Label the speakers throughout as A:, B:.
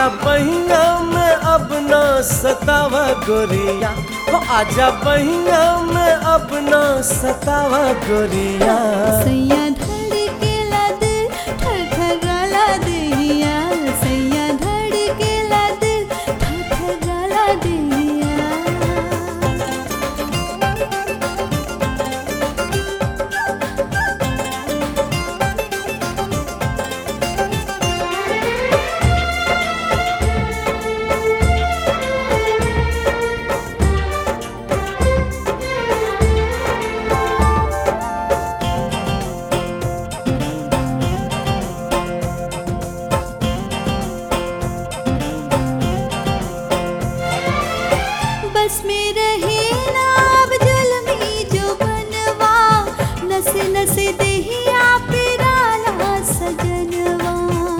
A: आजा बहिया में अब न सतावा गोरिया हो आजा बहिया में अब न सतावा गोरिया
B: सैया धड़केला दिल ठठगाला देहिया सैया धड़केला दिल ठठगाला देहिया बस में रहे ना अब जुल्मी जो बनवा नस नस देहिया पिराला सजनवा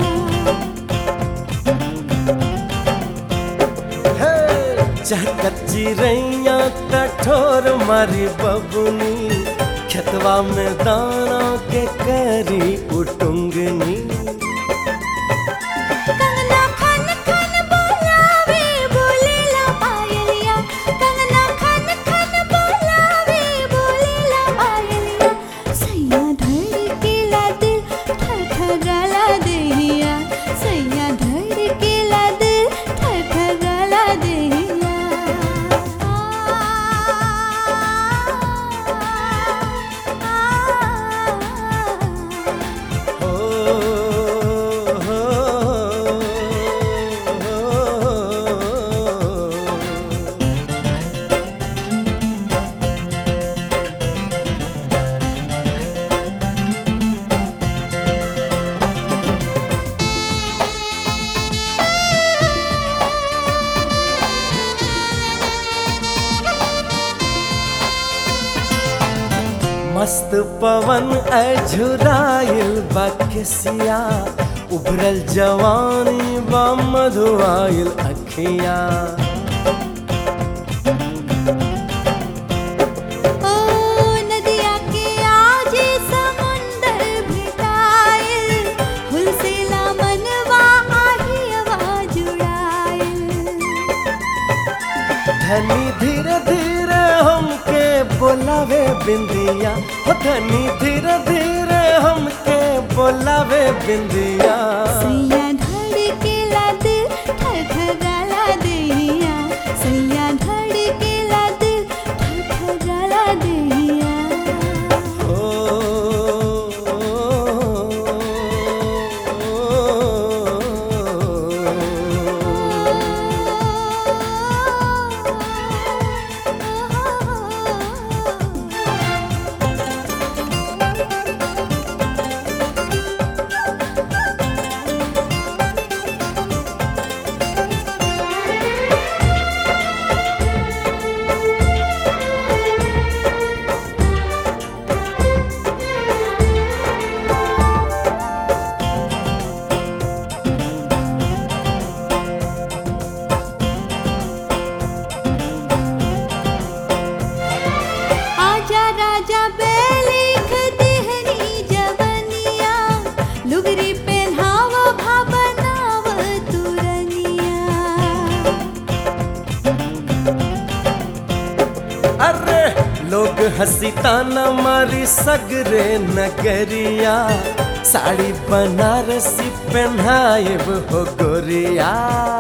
A: हे चहकत चिरैया कठोर मारी बबुनी खेतवा में दाना के करी उटुंगनी
B: कंगना खन खन बोलावे बोलेला पायलिया कंगना खन खन बोलावे बोलेला पायलिया सैया धड़केला दिल ठठगाला देहिया सैया धड़केला दिल ठठगाला देहिया
A: हो हो हो मस्त पवन अझुराइल बकसिया उभरल जवानी बा मधुआइल अखिया
B: ओ नदिया के आजे समुंदर भेटाइल हुलसेला मनवा आहियवा जुड़ाइल
A: धनी धीरे धीरे हमके बोलावे बिंदिया हो धनी धीरे धीरे हमके बोलावे बिंदिया
B: सैया धड़केला दिल ठठगाला देहिया सैया धड़केला दिल ठठगाला देहिया
A: हो
B: आजा राजा बेलिख देहरी जवनिया लुगरी पहनाव भावनाव तुरनिया
A: अरे लोग हंसी ताना मारी सगरे नगरिया साड़ी बनारसी पहनाएब हो गोरिया